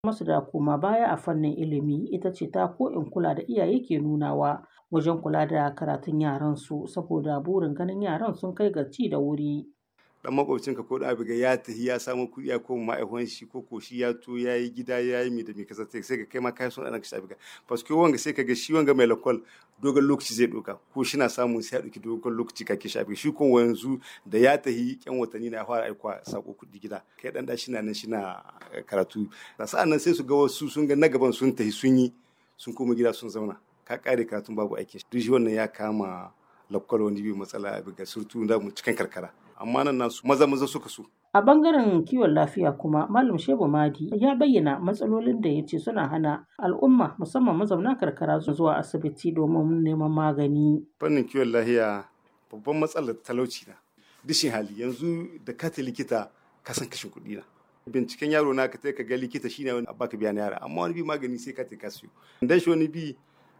masu da koma baya a fannin ilimi ita ce ta ko in kula da iyaye ke nunawa wajen kula da karatun yaran su saboda burin ganin yaran sun kai ga ci da wuri. dan makwabcinka ko da abu ga ya tafi ya samu kuɗi ya koma ma'aikon shi ko ko shi ya to ya yi gida ya yi mi da mi kasa sai ka kai ma kai son ɗan ka shafi ka paske wanga sai ka ga shi wanga mai lakwal dogon lokaci zai ɗauka ko shi na samun sai ya ɗauki dogon lokaci ka ke shafi shi ko yanzu da ya tafi yan watanni na fara aikuwa sako kuɗi gida kai ɗan da shi na nan shi na karatu sa'an nan sai su ga wasu sun ga na gaban sun tafi sun yi sun koma gida sun zauna ka kare karatun babu aiki duk shi wannan ya kama lakwal wani biyu matsala ga surtu da mu cikin karkara amma nan nasu maza maza suka so. A bangaren kiwon lafiya kuma Malam Shehu Madi ya bayyana matsalolin da ya ce suna hana al'umma musamman mazauna karkara zuwa asibiti domin neman magani. Fannin kiwon lafiya babban matsalar talauci na. Dishin hali yanzu da ka ta likita ka san kashin kuɗi na. Binciken yaro na ka ta ka ga likita shine wani baka biya na yara amma wani bi magani sai ka ta ka siyo. Dan shi wani bi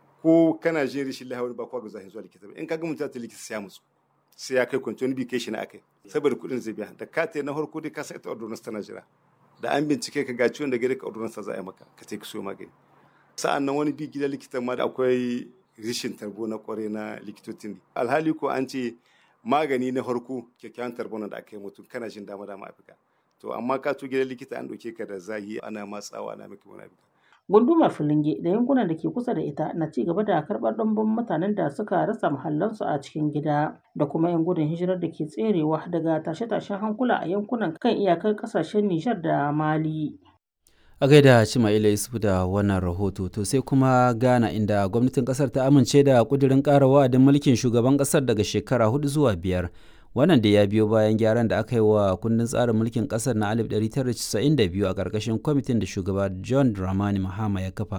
ko kana jin rishin lafiya wani ba kwa ga zahin zuwa likita ba in ka ga mutum ta likita sai ya musu. sai ya kai kwanci wani bi kai shi na akai saboda kuɗin zai biya da ka na farko dai ka sa ita ordonance tana jira da an bincike ka ga ciwon da gare ka ordonance za a yi maka ka ce ka so magani sa'an nan wani bi gidan likitan ma da akwai rishin tarbo na kware na likitocin alhali ko an ce magani na farko kyakkyawan tarbo da aka yi mutum kana jin dama dama afirka to amma ka to gidan likita an ɗauke ka da zahi ana matsawa ana maka wani afirka Gundumar Filinge da yankunan da ke kusa da ita na ci gaba da karɓar ɗumbin mutanen da suka rasa mahallansu a cikin gida da kuma 'yan gudun hijirar da ke tserewa daga tashe-tashen hankula a yankunan kan iyakar ƙasashen Nijar da Mali. A gaida Cimaila Yusuf da wannan rahoto to sai kuma Ghana inda gwamnatin kasar ta amince da kudirin ƙara wa'adin mulkin shugaban ƙasar daga shekara hudu zuwa biyar. wannan da ya biyo bayan gyaran da aka yi wa kundin tsarin mulkin kasar na 1992 a ƙarƙashin kwamitin da shugaba john dramani mahama ya kafa